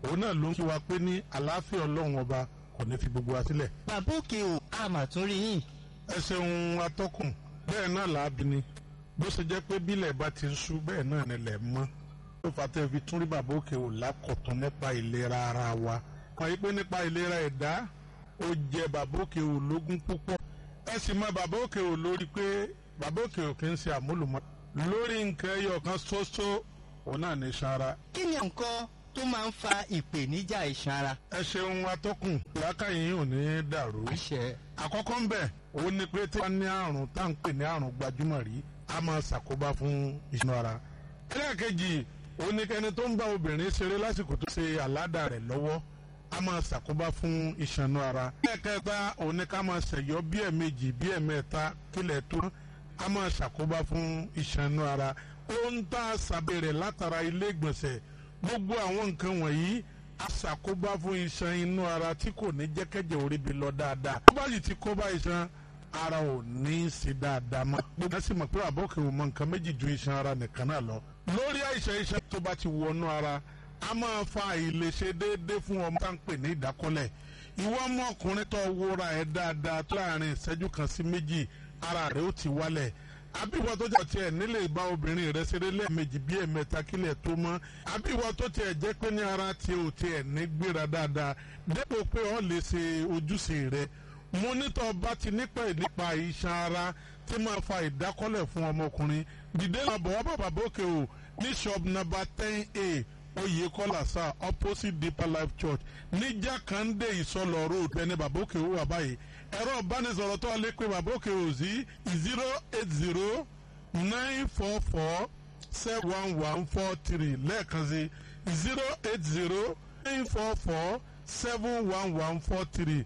òun náà ló ń kí wa pé ní àlàáfíà ọlọ́run ọba kò ní fi gbogbo wa sílẹ̀. bàbá òkè o a mà tún rí yín. ẹ ṣeun atọ́kùn bẹ́ẹ̀ náà làábi ni bó ṣe jẹ́ pé bílẹ̀ bá ti ń ṣú bẹ́ẹ̀ náà nílẹ̀ mọ́ ló fà tẹ́ fi tún rí bàbá òkè o lákọ̀tún nípa ìlera ara wa kàn yí pé nípa ìlera ẹ̀dá ó jẹ bàbá òkè o lógún púpọ̀ ẹ sì mọ bàbá òkè o lórí pé bàbá òkè o kì í ṣe àmúlùmọ́ lórí nǹkan ẹyọ kan ṣoṣo òun náà ní sanra. kí ni nǹkan tó máa ń fa ìpèníjà iṣan ara. ẹ ṣeun atọ́kùn làákàyè ò ní dàrú. àṣẹ. àkọ́kọ́ ń bẹ̀ òun ni pé tí wọ́n ní àrùn tá à ń pè ní àrùn gbajúmọ̀ rí a máa ṣàkóbá fún iṣan ara. ẹlẹ́ẹ̀kejì òun ni kẹni tó ń bá obìnrin ṣeré lásìkò tó ṣe àládà rẹ̀ lọ́wọ́ a máa ṣàkóbá fún iṣan ara. ẹlẹ́ẹ̀kẹta òun ni ká máa ṣẹ̀yọ́ bí ẹ̀ẹ̀mejì bí ẹ̀ẹ̀mẹ́ta kílẹ̀ tó a máa ṣàkóbá fún iṣan ara. ó ń tà sábẹ́rẹ̀ látara ilé ìgbọ̀nsẹ̀ gbogbo àwọn nǹkan wọ̀nyí aṣàkóbá fún iṣan inú ara tí kò ní jẹ́kẹ́jẹ́ orí bi lọ dáadáa. tó bá yìí ti kó bá iṣan ara ò ní í ṣe dáadáa mọ́. gbogbo ẹ̀sìn mọ̀ pé àbọ̀kẹ́ ò mọ nǹkan méjì ju iṣan ara nìkan náà lọ. lórí àìsàn iṣan tó bá ti wọnú ara a máa fa àìlèṣe déédéé fún ọmọ tá à ń pè ní ìdákọ́lẹ̀. ìwọ ọmọkùnrin tó wúra ẹ̀ dáadáa tó láàrin ìṣẹ́jú kan sí méjì ara rẹ̀ ó ti wálẹ̀ àbíwọ tó jẹ́ tiẹ̀ nílé ìbá obìnrin rẹ̀ ṣeré lẹ́ẹ̀mejì bí ẹ̀mẹ́ta kílẹ̀ tó mọ́ àbíwọ tó tiẹ̀ jẹ́ pé ní ara tiẹ̀ ò tiẹ̀ ní gbéra dáadáa dépò pé ọ́ lè ṣe ojúṣe rẹ̀ mo nítọ́ bá ti nípa nípa iṣan ara tí máa fa ìdákọ́lẹ̀ fún ọmọkùnrin dìde làbọ̀ wá bàbá bókè o ní shop number ten a oyèkọ́lá sá opposite deeper life church ní jákàndé ìsọlọ road ẹni bàbá òkè wà báyìí ẹ̀rọ ìbánisọ̀rọ̀ tó lè pe bàbá òkè ò sí zero eight zero nine four four seven one one four three lẹ́ẹ̀kan sí zero eight zero nine four four seven one one four three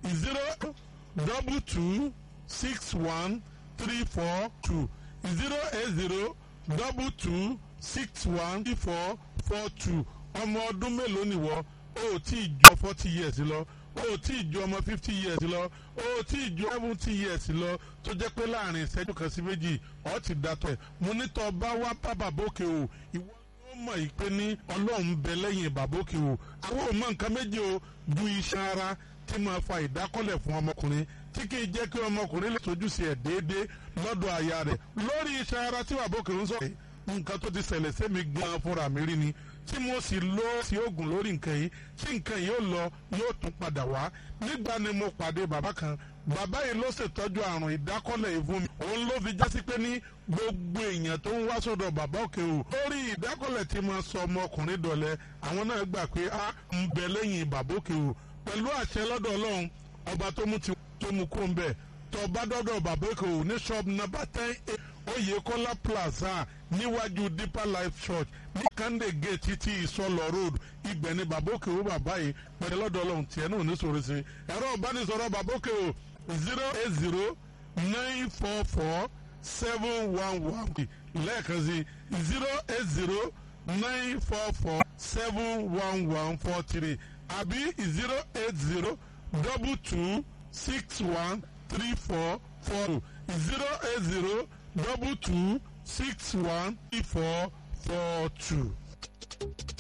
zero double two six one three four two zero eight zero double two six one three four four two ọmọ ọdún mélòó nìwọ o ò tí ì jọ forty years lọ o ò tí ì ju ọmọ fifty years lọ o ò tí ì ju seventy years lọ tó jẹ́ pé láàrin ìṣẹ́jú kan sí méjì ọ̀ ti dàtọ̀ ẹ̀ mo ní tọ́ bá wá bá bàbókè o ìwọ ló mọ̀ yìí pé ní ọlọ́run bẹ lẹ́yìn bàbókè o àwọn ò mọ nǹkan méjì o ju iṣan ara tí máa fa ìdákọ́lẹ̀ fún ọmọkùnrin tí kì í jẹ́ kí ọmọkùnrin lè tójú sí ẹ̀ déédéé lọ́dọ̀ aya rẹ̀ lórí iṣan ara tí bàbókè ń sọ̀rọ̀ nǹkan tó ti ṣẹlẹ̀ sẹ́mi gan fúnra mi rí ni tí mo sì lọ sí oògùn lórí nǹkan yìí tí nǹkan yìí ó lọ yóò tún padà wá nígbà ni mo pàdé bàbá kan bàbá yìí ló ṣètọ́jú àrùn ìdákọ́lẹ̀ yìí fún mi òun ló fi jásí pé ní gbogbo èèyàn tó ń wá sọ́dọ̀ bàbá òkè o lórí ìdákọ́lẹ̀ tí mo sọ ọmọkùnrin dọ̀lẹ́ àwọn náà gbà pé a ń bẹ lẹ́yìn bàbá òkè o pẹ̀lú àṣẹ lọ́dọ̀ ọlọ́run ọba tó mú ti tó mú kó ń bẹ̀ tọba dọ́dọ̀ bàbá òkè o ní shop number ten Oyèkọ́lá plaza níwájú deeper life church ní kande gate títí ìsọlọ road ibẹ̀ ni babóke o bàbá yìí pẹ̀lú lọ́dọ̀ ọlọ́run tiẹ̀ náà ní sọ̀rọ̀ sí ẹ̀rọ ìbánisọ̀rọ̀ babóke o zero eight zero nine four four seven one one lẹ́ẹ̀kan sí zero eight zero nine four four seven one one four three àbí zero eight zero double two six one three four four two zero eight zero double two six one three four four two.